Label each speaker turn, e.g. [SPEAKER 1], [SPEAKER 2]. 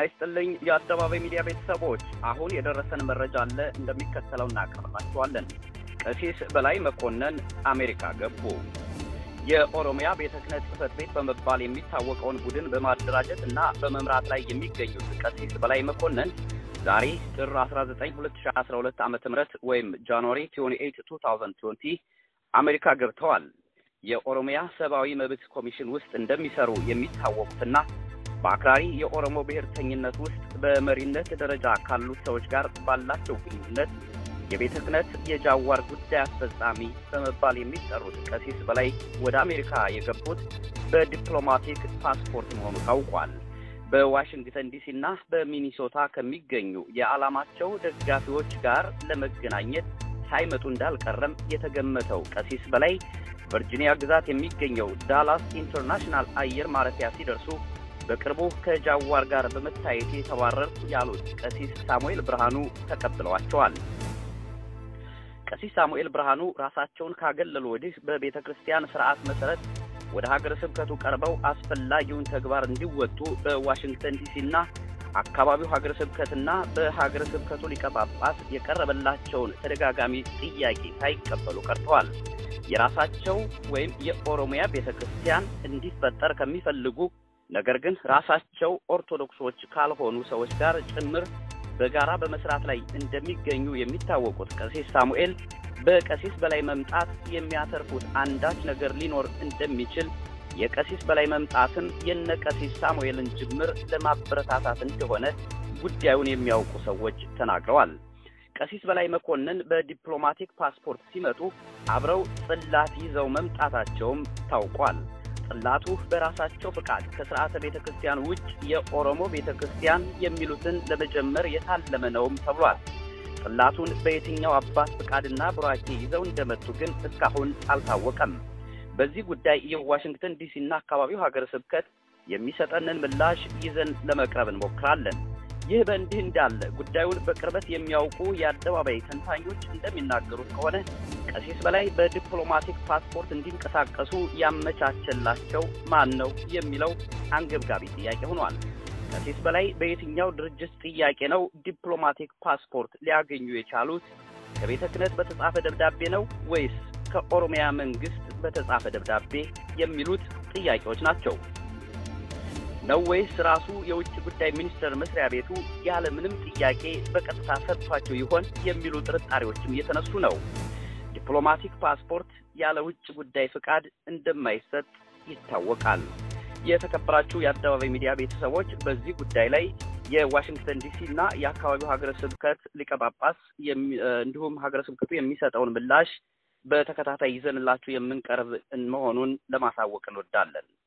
[SPEAKER 1] ይስጥልኝ የአደባባይ ሚዲያ ቤተሰቦች፣ አሁን የደረሰን መረጃ አለ እንደሚከተለው እናቀርባችኋለን። ቀሲስ በላይ መኮንን አሜሪካ ገቡ። የኦሮሚያ ቤተ ክህነት ጽሕፈት ቤት በመባል የሚታወቀውን ቡድን በማደራጀት እና በመምራት ላይ የሚገኙት ቀሲስ በላይ መኮንን ዛሬ ጥር 19 2012 ዓ ም ወይም ጃንዋሪ 28 2020 አሜሪካ ገብተዋል። የኦሮሚያ ሰብአዊ መብት ኮሚሽን ውስጥ እንደሚሰሩ የሚታወቁትና በአክራሪ የኦሮሞ ብሔርተኝነት ውስጥ በመሪነት ደረጃ ካሉት ሰዎች ጋር ባላቸው ግንኙነት የቤተ ክህነት የጃዋር ጉዳይ አስፈጻሚ በመባል የሚጠሩት ቀሲስ በላይ ወደ አሜሪካ የገቡት በዲፕሎማቲክ ፓስፖርት መሆኑ ታውቋል። በዋሽንግተን ዲሲ እና በሚኒሶታ ከሚገኙ የዓላማቸው ደጋፊዎች ጋር ለመገናኘት ሳይመጡ እንዳልቀረም የተገመተው ቀሲስ በላይ ቨርጂኒያ ግዛት የሚገኘው ዳላስ ኢንተርናሽናል አየር ማረፊያ ሲደርሱ በቅርቡ ከጃዋር ጋር በመታየት የተባረርኩ ያሉት ቀሲስ ሳሙኤል ብርሃኑ ተቀብለዋቸዋል። ቀሲስ ሳሙኤል ብርሃኑ ራሳቸውን ካገለሉ ወዲህ በቤተ ክርስቲያን ስርዓት መሰረት ወደ ሀገረ ስብከቱ ቀርበው አስፈላጊውን ተግባር እንዲወጡ በዋሽንግተን ዲሲና አካባቢው ሀገረ ስብከትና በሀገረ ስብከቱ ሊቀ ጳጳስ የቀረበላቸውን ተደጋጋሚ ጥያቄ ሳይቀበሉ ቀርተዋል። የራሳቸው ወይም የኦሮሚያ ቤተ ክርስቲያን እንዲፈጠር ከሚፈልጉ ነገር ግን ራሳቸው ኦርቶዶክሶች ካልሆኑ ሰዎች ጋር ጭምር በጋራ በመስራት ላይ እንደሚገኙ የሚታወቁት ቀሲስ ሳሙኤል በቀሲስ በላይ መምጣት የሚያተርፉት አንዳች ነገር ሊኖር እንደሚችል የቀሲስ በላይ መምጣትን የነ ቀሲስ ሳሙኤልን ጅምር ለማበረታታት እንደሆነ ጉዳዩን የሚያውቁ ሰዎች ተናግረዋል። ቀሲስ በላይ መኮንን በዲፕሎማቲክ ፓስፖርት ሲመጡ አብረው ጽላት ይዘው መምጣታቸውም ታውቋል። ጽላቱ በራሳቸው ፍቃድ ከስርዓተ ቤተ ክርስቲያን ውጭ የኦሮሞ ቤተ ክርስቲያን የሚሉትን ለመጀመር የታለመ ነውም ተብሏል። ጽላቱን በየትኛው አባት ፍቃድና ቡራኬ ይዘው እንደመጡ ግን እስካሁን አልታወቀም። በዚህ ጉዳይ የዋሽንግተን ዲሲና አካባቢው ሀገረ ስብከት የሚሰጠንን ምላሽ ይዘን ለመቅረብ እንሞክራለን። ይህ በእንዲህ እንዳለ ጉዳዩን በቅርበት የሚያውቁ የአደባባይ ተንታኞች እንደሚናገሩት ከሆነ ቀሲስ በላይ በዲፕሎማቲክ ፓስፖርት እንዲንቀሳቀሱ ያመቻቸላቸው ማን ነው የሚለው አንገብጋቢ ጥያቄ ሆኗል። ቀሲስ በላይ በየትኛው ድርጅት ጥያቄ ነው ዲፕሎማቲክ ፓስፖርት ሊያገኙ የቻሉት? ከቤተ ክህነት በተጻፈ ደብዳቤ ነው ወይስ ከኦሮሚያ መንግስት በተጻፈ ደብዳቤ የሚሉት ጥያቄዎች ናቸው። ነው ወይስ ራሱ የውጭ ጉዳይ ሚኒስቴር መስሪያ ቤቱ ያለ ምንም ጥያቄ በቀጥታ ሰጥቷቸው ይሆን የሚሉ ጥርጣሬዎችም እየተነሱ ነው። ዲፕሎማቲክ ፓስፖርት ያለ ውጭ ጉዳይ ፍቃድ እንደማይሰጥ ይታወቃል። የተከበራችሁ የአደባባይ ሚዲያ ቤተሰቦች በዚህ ጉዳይ ላይ የዋሽንግተን ዲሲ እና የአካባቢው ሀገረ ስብከት ሊቀ ጳጳስ እንዲሁም ሀገረ ስብከቱ የሚሰጠውን ምላሽ በተከታታይ ይዘንላችሁ የምንቀርብ መሆኑን ለማሳወቅ እንወዳለን።